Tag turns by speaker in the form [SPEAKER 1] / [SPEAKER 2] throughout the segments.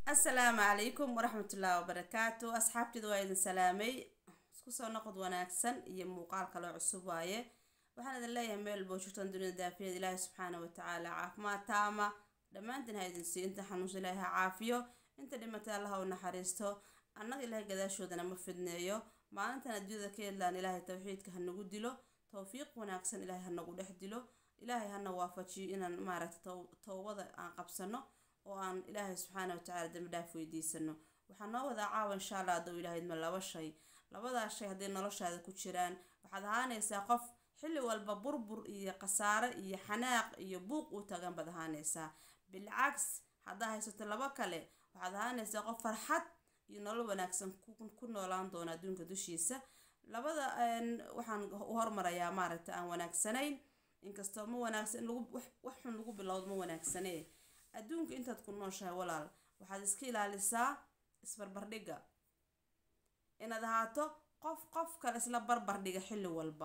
[SPEAKER 1] asalaamu calaykum waraxmatullaahi wabarakaatu asxaabteeda waa idin salaamay isku soo noqod wanaagsan iyo muuqaal kaloo cusub waaye waxaan idin leeyahay meel boo jirtaan dunida daafiyada ilaahi subxaana watacaala caafimaad taama dhammaantiin ha idin sii inta xanuunsa ilaahi ha caafiyo inta dhimatay allaha u naxariisto annaga ilaahay gadaashoodana ma fidneeyo maalintan adduunyada ka hedlaan ilaahay tawxiidka ha nagu dilo towfiiq wanaagsan ilaahay ha nagu dhex dilo ilaahay hana waafajiyo inaan maaragta towbada aan qabsano oo aan ilaahay subxaana watacaala dambi dhaaf weydiisano waxaa noo wadaa caawa insha allah hadduu ilaahay idma laba shay labadaas shay hadday noloshaada ku jiraan waxaad ahaanaysaa qof xilli walba burbur iyo khasaare iyo xanaaq iyo buuq u tagan baad ahaanaysaa bilcaks haddaa haysato laba kale waxaad ahaanaysaa qof farxad iyo nolol wanaagsan ku noolaan doona adduunka dushiisa labada waxaan u hormarayaa maaragta aan wanaagsanayn inkastoo ma wanaagsan lagu wax xun lagu bilowdo ma wanaagsanee adduunka intaad ku nooshahay walaal waxaad iska ilaalisaa isbarbardhigga inaad ahaato qof qof kale isla barbardhiga xilli walba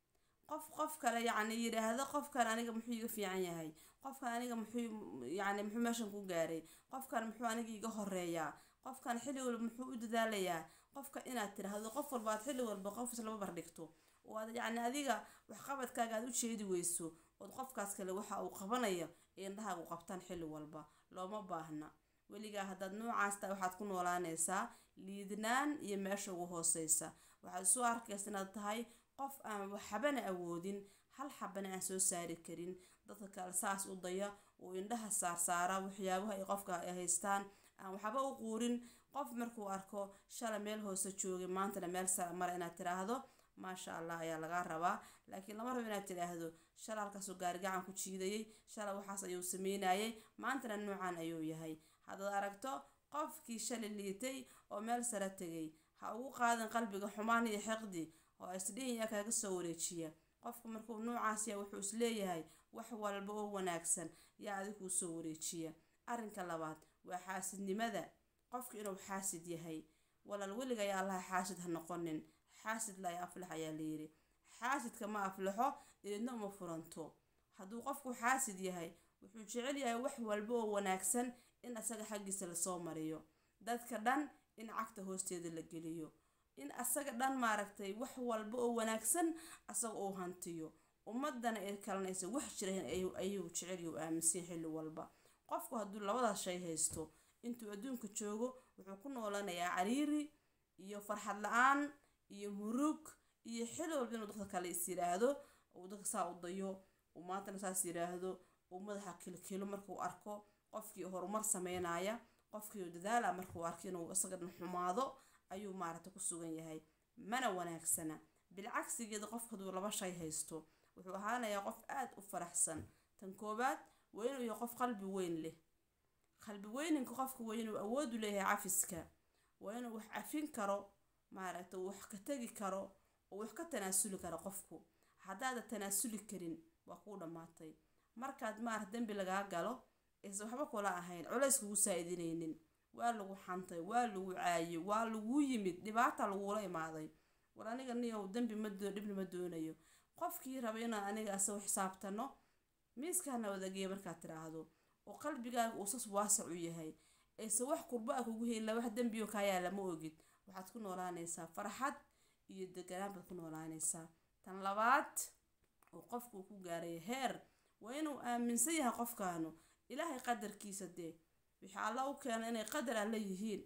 [SPEAKER 1] qof qof kale yacni yidhaahdo qofkan aniga muxuu iga fiican yahay qofkan aniga muxuu yacni muxuu meeshan ku gaaray qofkan muxuu aniga iga horeeyaa qofkan xilli walba muxuu u dadaalayaa qofka inaad tiraahdo qof walba aad xilli walba qof islaba bardhigto oo aad yacni adiga waxqabadkaaga aad u jeedi weyso ood qofkaas kale waxa uu qabanayo ee indhahaagu qabtaan xilli walba looma baahna weligaa haddaad noocaas tahay waxaad ku noolaanaysaa liidnaan iyo meesha ugu hooseysa waxaad isu arkaysa inaad tahay qof aan waxbana awoodin hal xabana aan soo saari karin dadka kale saas u daya uu indhaha saarsaara waxyaabaha ay qofka ay haystaan aan waxba u quurin qof markuu arko shala meel hoose joogay maantana meel sara mara inaad tiraahdo maasha allah ayaa lagaa rabaa laakiin lama rabo inaad tidhaahdo shala halkaasuu gaarigacan ku jiidayay shala waxaas ayuu sameynayay maantana noocan ayuu yahay haddaad aragto qofkii shalay liitay oo meel sare tegay ha ugu qaadan qalbiga xumaan iyo xiqdi oo isdhihiyaa kaaga soo wareejiya qofka markuu noocaas yahay wuxuu isleeyahay wax walba oo wanaagsan yaa adiguu soo wareejiya arrinka labaad waa xaasidnimada qofka inuu xaasid yahay walaal weliga ayaa allaha xaasid ha noqonin xaasid laa aflax ayaa layiri xaasidka ma aflaxo eedna uma furanto hadduu qofku xaasid yahay wuxuu jecel yahay wax walba oo wanaagsan in asaga xaggiisa lasoo mariyo dadka dhan in cagta hoosteeda la geliyo in asaga dhan maaragtay wax walba oo wanaagsan asaga uu hantiyo ummadana ay kalanaysa wax jirayn ayuu jecel u aaminsan xilli walba qofku hadduu labadaas shay haysto intuu adduunka joogo wuxuu ku noolanayaa cariiri iyo farxad la-aan iyo murug iyo xilli walba inuu dadka kale is yiraahdo uu dadka saa u dayo uu maantana saas yiraahdo uu madaxa kilkilo markuu arko qofkii horumar sameynaya qofkii dadaala markuu arko inuu isaga dhan xumaado ayuu maaragta ku sugan yahay mana wanaagsana bilcagsigeeda qofka hadduu laba shay haysto wuxuu ahaanayaa qof aada u faraxsan tan koobaad waa inuu yahay qof qalbi weyn leh qalbi weyninka qofka waa inuu awoodu leeyahay cafiska waa inuu wax cafin karo maaragta wax ka tegi karo oo wax ka tanaasuli karo qofku haddaada tanaasuli karin waa kuu dhammaatay markaad maarata dembi lagaa galo aysan waxba kula ahayn culays kugu saa-idinaynin waa lagu xantay waa lagu caayay waa laguu yimid dhibaata lagula imaaday war aniga niyow dembi ma dhibna ma doonayo qofkii raba inaan aniga asago xisaabtano miiskaana wadageeya markaad tiraahdo oo qalbigaaga uu sas waasac u yahay aysan wax kurba a kugu helin wax dembiyo kaayaa lama ogid waxaad ku noolaanaysaa farxad iyo deganaan baad ku noolaanaysaa tan labaad oo qofku ku gaaray heer waa inuu aaminsan yahay qofkaanu ilaahay qadarkiisa dee wixii alla u keena inay qadar alla yihiin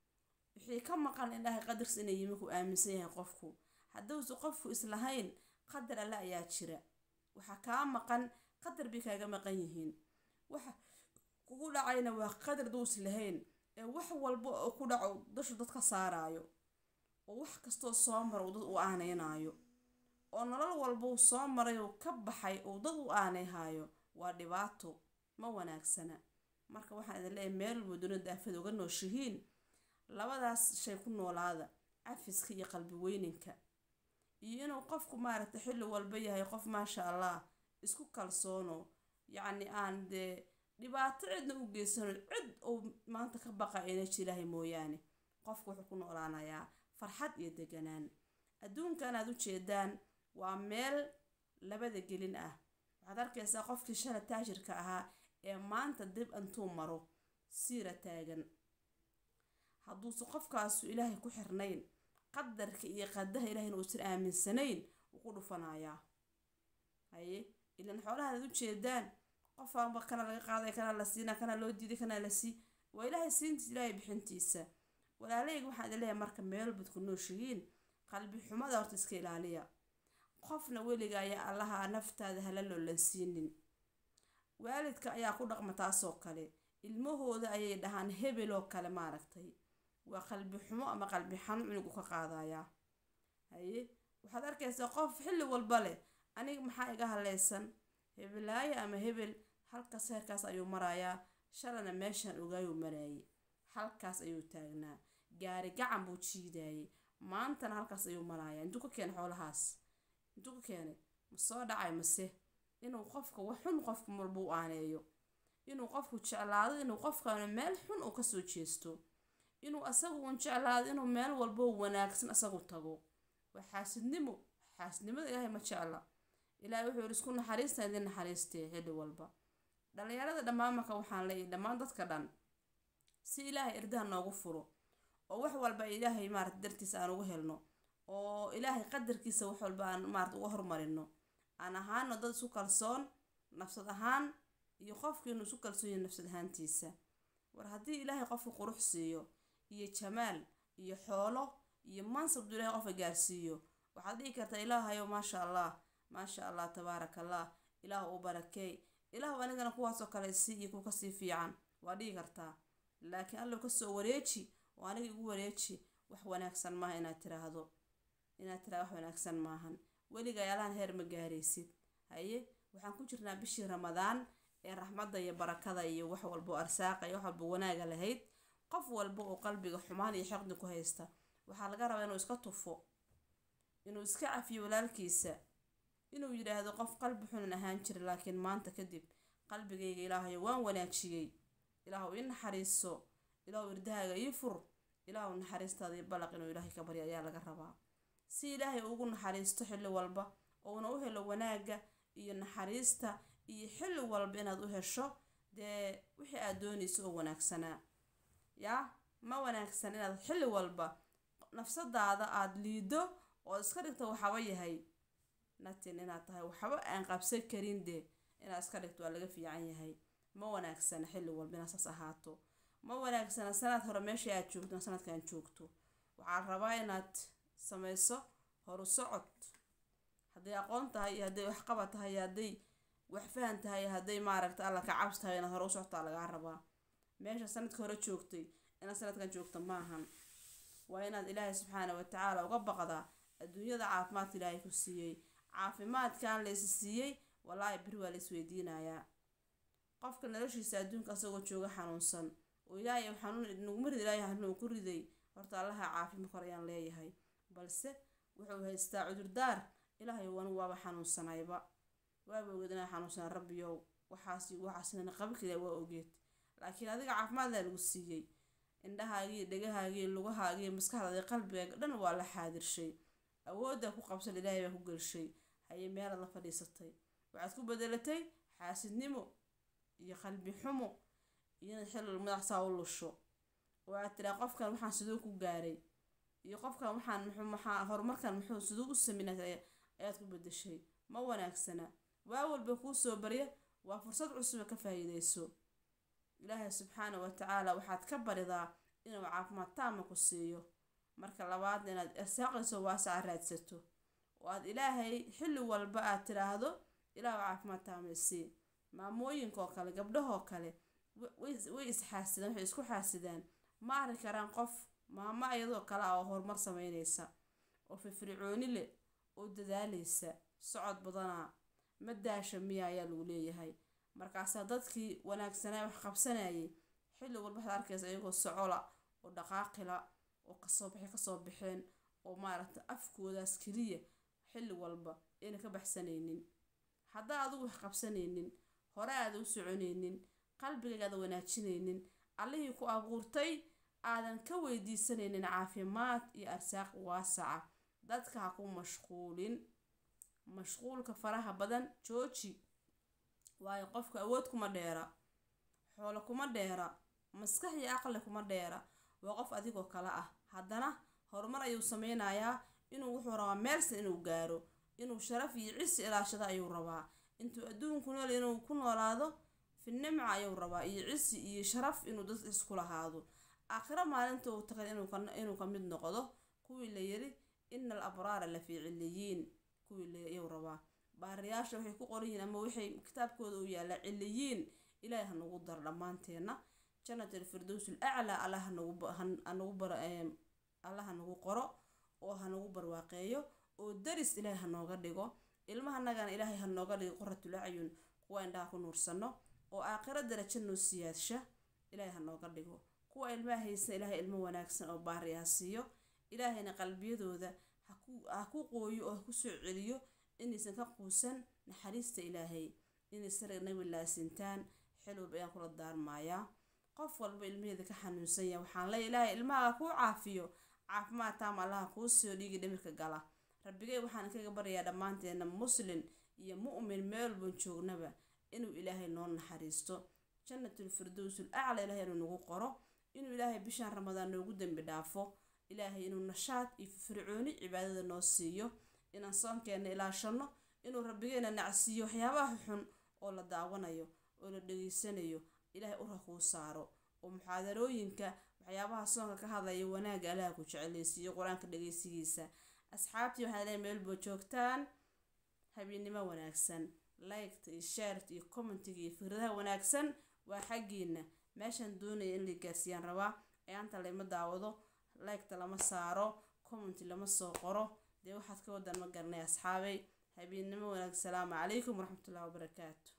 [SPEAKER 1] wixii ka maqan ilaahay qadarkiisa inay yimi ku aaminsan yahay qofku hadduusa qofku islahayn qadar alle ayaa jira waxaa kaa maqan qadar bay kaaga maqan yihiin waxa kugu dhacayna waa qadar duus lahayn ee wax walba oo ku dhaco dashu dad ka saaraayo oo wax kastoo soo mara uu dad u aaneynaayo oo nolol walba uu soo maray uu ka baxay uu dad u aaneyhaayo waa dhibaato ma wanaagsana marka waxaan idin leeyahay meel walba dunida daafada uga nooshihiin labadaas shay ku noolaada cafiska iyo qalbi weyninka iyo inuu qofku maaragta xilli walba yahay qof maasha allah isku kalsoono yacni aan dee dhibaato cidna u geysano cid uu maanta ka baqa energy ilaahay mooyaane qofku wuxuu ku noolaanayaa farxad iyo deganaan adduunkan aad u jeedaan waa meel labada gelin ah waxaad arkaysaa qofkii shala taajirka ahaa ee maanta dib intuu maro siira taagan hadduusan qofkaasu ilaahay ku xirnayn qadarka iyo qadaha ilahayna uusan aaminsanayn wuu ku dhufanayaa haye ilan xoolahaad ujeedaan qofaanba kana laga qaaday kana la siina kana loo diiday kana la sii waa ilaahay siintiisa ilaahay bixintiisa walaaleyga waxaan idin leeyahay marka meel bad ku nooshihiin qalbi xumada horta iska ilaaliya qofna weliga ayaa allaha naftaada hala loolansiinin waalidka ayaa ku dhaqma taasoo kale ilmahooda ayay dhahaan hebel oo kale maaragtay waa qalbi xumo ama qalbi xanuun cunugu ka qaadayaa haye waxaad arkaysaa qof xilli walba leh aniga maxaa iga haleysan hebelaayo ama hebel halkaas heerkaas ayuu marayaa shalana meeshaan ogaayuu maraayay halkaas ayuu taagnaa gaari gacan buu jiidayay maantana halkaas ayuu marayaa intuu ka keenay xoolahaas intuu ka keenay ma soo dhacay mase inuu qofka wax xun qofka walba u aaneeyo inuu qofku jeclaado inuu qofkaana meel xun uu kasoo jeesto inuu asagu uun jeclaado inuu meel walbo wanaagsan asagu tago waa xaasidnimo xaasidnimada ilaahay ma jecla ilaahay wuxuu yidhi isku naxariista idin naxariistee xilli walba dhalinyarada dhammaan marka waxaan leeyahay dhammaan dadka dhan si ilaahay irdaha noogu furo oo wax walba ilaahay maarata dartiisa aan ugu helno oo ilaahay qadarkiisa wax walba aan maarata uga hormarino aan ahaano dad isu kalsoon nafsad ahaan iyo qofkiinu isu kalsoon yahay nafsad ahaantiisa war haddii ilaahay qofka qurux siiyo iyo jamaal iyo xoolo iyo mansab duu ilahay qofka gaarsiiyo waxaad dhihi kartaa ilaahayow maasha allah maasha allah tabaaraka allah ilaahu u barakeey ilaahu anigana kuwaasoo kale sii iyo kuwa kasii fiican waa dhihi kartaa laakiin allow kasoo wareeji oo aniga igu wareeji wax wanaagsan maaha inaad tiraahdo inaad tiraahdo wax wanaagsan maahan weliga ayaalahan heer ma gaaraysid haye waxaan ku jirnaa bishii ramadaan ee raxmadda iyo barakada iyo wax walbo arsaaqa iyo wax walbo wanaaga lahayd qof walba oo qalbiga xumaan iyo xeqdi ku haysta waxaa laga rabaa inuu iska tufo inuu iska cafiyo walaalkiisa inuu yidhaahdo qof qalbi xunan ahaan jira laakiin maanta kadib qalbigayga ilaahayo waan wanaajiyey ilaahu ii naxariiso ilaahu irdahaaga ii fur ilaahu naxariistaada iyo balaq inuu ilaahay ka baryo ayaa laga rabaa si ilaahay ugu naxariisto xilli walba ouna u helo wanaagga iyo naxariista iyo xilli walba inaad u hesho dee wixii aad doonayso oo wanaagsanaa yaa ma wanaagsan inaad xilli walba nafsadaada aada liido oo iska dhigto waxaba yahay natin inaad tahay waxba aan qabsan karin dee inaad iska dhigto waa laga fiican yahay ma wanaagsana xilli walba inaad saas ahaato ma wanaagsana sanad hore meesha aad joogto sanadkan joogto waxaa rabaa inaad samayso horu socod hadday aqoon tahay iyo hadday waxqabad tahay iyo hadday wax fahan tahay iyo hadday maaragta alla ka cabs tahay inaad hore u socotaa lagaa rabaa meesha sanadka hore joogtay inaad sanadkan joogto maahan waa inaad ilaahay subxaana watacaala uga baqdaa adduunyada caafimaadka ilaahay ku siiyey caafimaadkan laysi siiyey wallaahi beri waa lais weydiinayaa qofka noloshiisa adduunka asagoo jooga xanuunsan oo ilaahay xanuun naguma rid ilaahay xanuun ku riday horta allaha caafima kor ayaan leeyahay balse wuxuu haystaa cudurdaar ilaahay wan waaba xanuunsanayba waaba ogeed inaa xanuunsanaa rabbiyow waxaas waxaasna qabilkida waa ogeed laakiin adiga caafimaaddaa lagu siiyey indhahaagii dhagahaagii lugahaagii maskaxdaadii qalbigaaga dhan waa la xaadirshay awooddaa ku qabsan ilaahay baa ku gelshay haye meelaad la fadhiisatay waxaad ku bedelatay xaasidnimo iyo qalbi xumo iyo inaad xilal madaxsaa u lusho oo aad tiraa qofkan waxaan siduu ku gaaray iyo qofkan waxaan muxuu maxaa horumarkan muxuu siduu u sameynay ayaad ku bedeshay ma wanaagsana waa walba kuu soo barya waa fursad cusub ka faa'iideyso ilaahay subxaana wa tacaala waxaad ka baridaa inuu caafimaad taama ku siiyo marka labaadna inaad irsaaqayso waasaca raadsato oo aad ilaahay xilli walba aad tiraahdo ilaahu caafimaad taama isii maamooyinkaoo kale gabdhahoo kale way isxaasidaan waxay isku xaasidaan ma arki karaan qof maamo iyadoo kale ah oo horumar sameynaysa oo firfircooni leh oo dadaaleysa socod badanaa ma daasha miya ayaa lagu leeyahay markaasaa dadkii wanaagsanaa wax qabsanayay xilli walba waxaad arkaysa iyagoo socola oo dhaqaaqila oo kasoo baxay kasoo baxeen oo maaragta afkoodaas keliya xilli walba ayna ka baxsanaynin haddaa adigu wax qabsanaynin hore aada u soconaynin qalbigaaada wanaajinaynin allihii ku abuurtay aadan ka weydiisanaynin caafimaad iyo arsaaq waasaca dadka ha ku mashquulin mashquulka faraha badan jooji waayo qofka awood kuma dheera xoolo kuma dheera maskax iyo aqli kuma dheera waa qof adigoo kale ah haddana horumar ayuu sameynayaa inuu wuxuu rabaa meelsan inuu gaaro inuu sharaf iyo cisi ilaashado ayuu rabaa intuu adduunku nool inuu ku noolaado fi nimca ayuu rabaa iyo cisi iyo sharaf inuu dad isku lahaado aakhiro maalinta uu tagay inuu ka mid noqdo kuwii la yiri ina al abraara la fii ciliyiin kuwii layuu rabaa baariyaasha waxay ku qoran yihiin ama waxay kitaabkooda u yaallaa ciliyiin ilaahay ha nagu daro dhammaanteena janat alfirdows alaclaa allah hanagu bar allah hanagu qoro oo hanagu barwaaqeeyo oo daris ilaahay hanooga dhigo ilmahanagana ilaahay hanooga dhigo qoratul acyun kuwa indhaha ku nuursano oo aakhiro darajo noo siyaadsha ilaahay hanooga dhigo kuwa ilmaha haysan ilaahay ilmo wanaagsan oo baariyaa siiyo ilaahayna qalbiyadooda ha ku qooyo oo ha ku soo celiyo inaysan ka quusan naxariista ilaahay inay sariga nabi laasintaan xilwab ayaan kula daarmayaa qof walba ilmaheeda ka xanuunsan yahay waxaan leeya ilaahay ilmahaga kuu caafiyo caafimaad taam allaha kuu siiyo dhiigi dhimirka gala rabbigay waxaan kaga baryayaa dhammaanteena muslin iyo mu'min meel walban joognaba inuu ilaahay noo naxariisto jannatul firdowsul acla ilaahay inuu nagu qoro inuu ilaahay bishaan ramadaan noogu dembi dhaafo ilaahay inuu nashaad iyo fircooni cibaadada noo siiyo inaan soonkeena ilaashano inuu rabbigeena nacsiiyo waxyaabaha xun oo la daawanayo oo la dhegeysanayo ilaahay ura kuu saaro oo muxaadarooyinka waxyaabaha soonka ka hadlaya wanaagga allaha ku jecelaysiiyo qur-aanka dhegeysigiisa asxaabtii waxaa leeyahay meelboo joogtaan habeennimo wanaagsan liketa iyo shaarta iyo commentiga iyo fikradaha wanaagsan waa xaggiina meeshaan doonaya in la gaarsiiyaan rabaa ayaanta layma daawado liketa lama saaro commenti lama soo qoro dee waxaad ka wadan ma garanay asxaabay habeennimo wanaag salaamu calaykum waraxmatullahi wabarakaatu